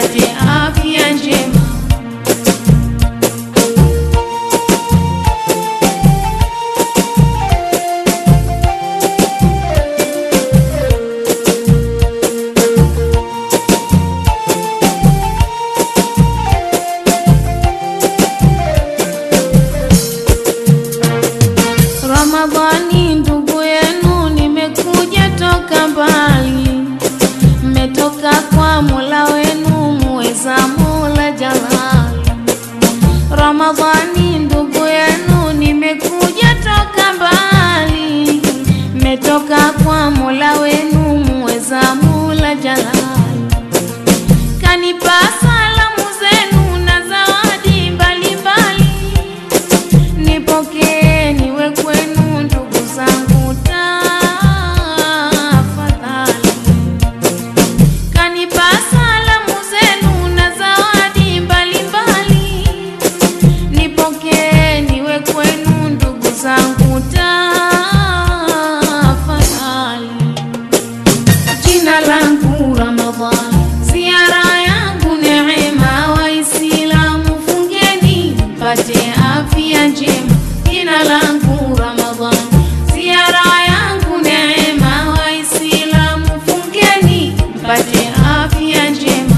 mpate afya njema. Ramadhani ndugu yenu, nimekuja toka mbali, mmetoka kwa Mola wenu muweza, Mola Jalali. Ramadhani ndugu yenu, nimekuja toka mbali, mmetoka kwa Mola wenu muweza, Mola Jalali. Kanipa salamu zenu na zawadi mbalimbali nipokee niwe kwenu ndugu zangu tafadhali. Kanipa salamu zenu na zawadi mbalimbali, nipokee niwe kwenu ndugu zangu tafadhali. Jina langu Ramadhan, ziara yangu neema, Waislamu fungeni mpate afya njema. Jina langu Ramadhan, ziara yangu neema, Waislamu fungeni mpate afya njema.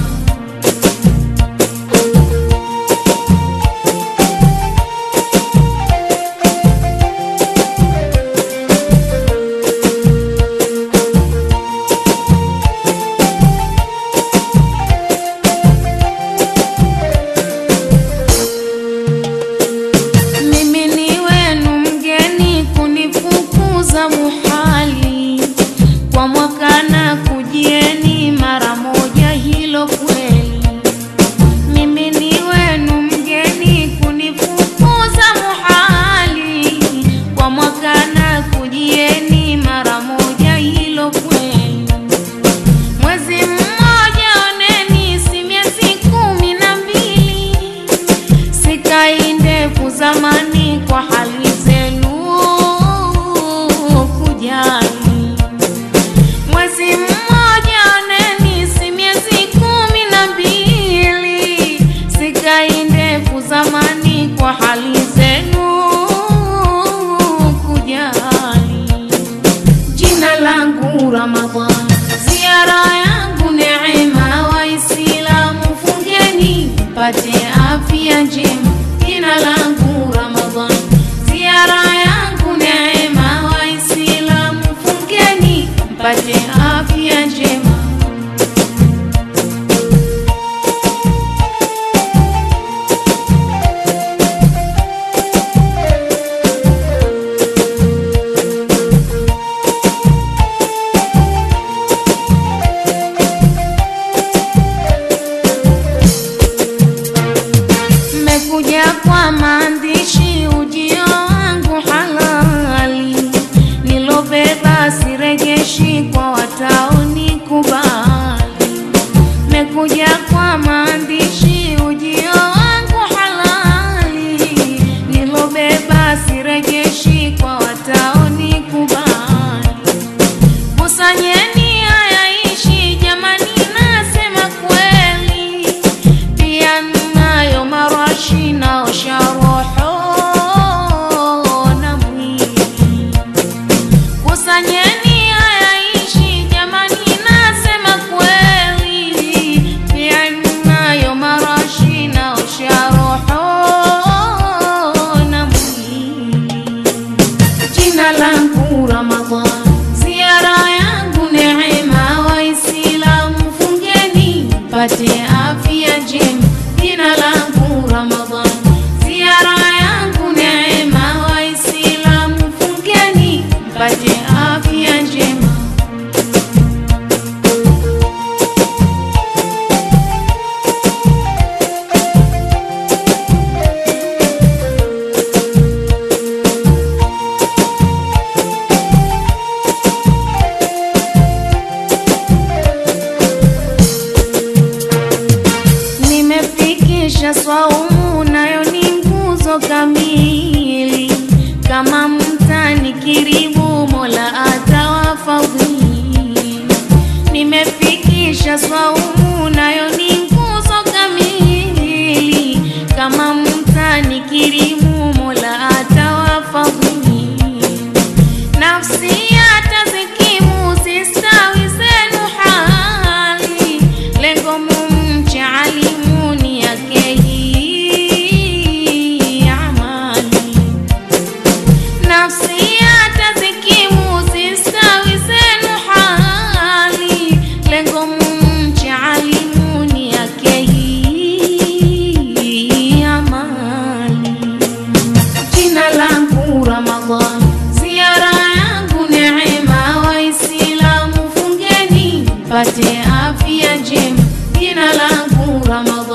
Mimi ni wenu mgeni, kunifukuza muhali. Kwa mwaka na kujieni mara moja, hilo kweli. Mimi ni wenu mgeni, kunifukuza muhali. Kwa mwaka na kujieni mara moja, hilo kweli. Mwezi mmoja oneni, si miezi kumi na mbili sikai ndefu zamani kwa hali zenu kujali. Mwezi mmoja oneni, si miezi kumi na mbili sikai ndefu zamani kwa hali zenu kujali. Jina langu Ramadhan, ziara yangu neema, Waislamu fungeni mpate afya njema. Jina langu Ramadhan, ziara yangu neema, Waislamu fungeni mpate afya njema. Mmekuja kwa maandishi, ujio wangu halali, nilobeba sirejeshi kwa wataonikubali. Mmekuja kwa maandishi, ujio wangu halali, nilobeba sirejeshi kwa wataonikubali. Kusanyeni hayaishi jamani, nasema kweli, pia nayo marashi naosha roho na mwili. Kusanyeni hayaishi jamani, nasema kweli, pia nayo marashi naosha roho na mwili. Jina langu Ramadhan, ziara yangu neema, Waislamu fungeni mpate afya njema. Jina langu Ramadhan, ziara yangu neema, Waislamu fungeni mpate afya njema. Nimefikisha swaumu, nayo ni nguzo kamili. Kama mtanikirimu, Mola atawafadhili. Nimefikisha swaumu, nayo ni nguzo alimuni yake hii amali nafsi atazikimu zistawi zenu hali lengo mumche alimuni yake hii amali jina langu Ramadhan, ziara yangu neema, Waislamu fungeni mpate afya njema. Jina langu Ramadhan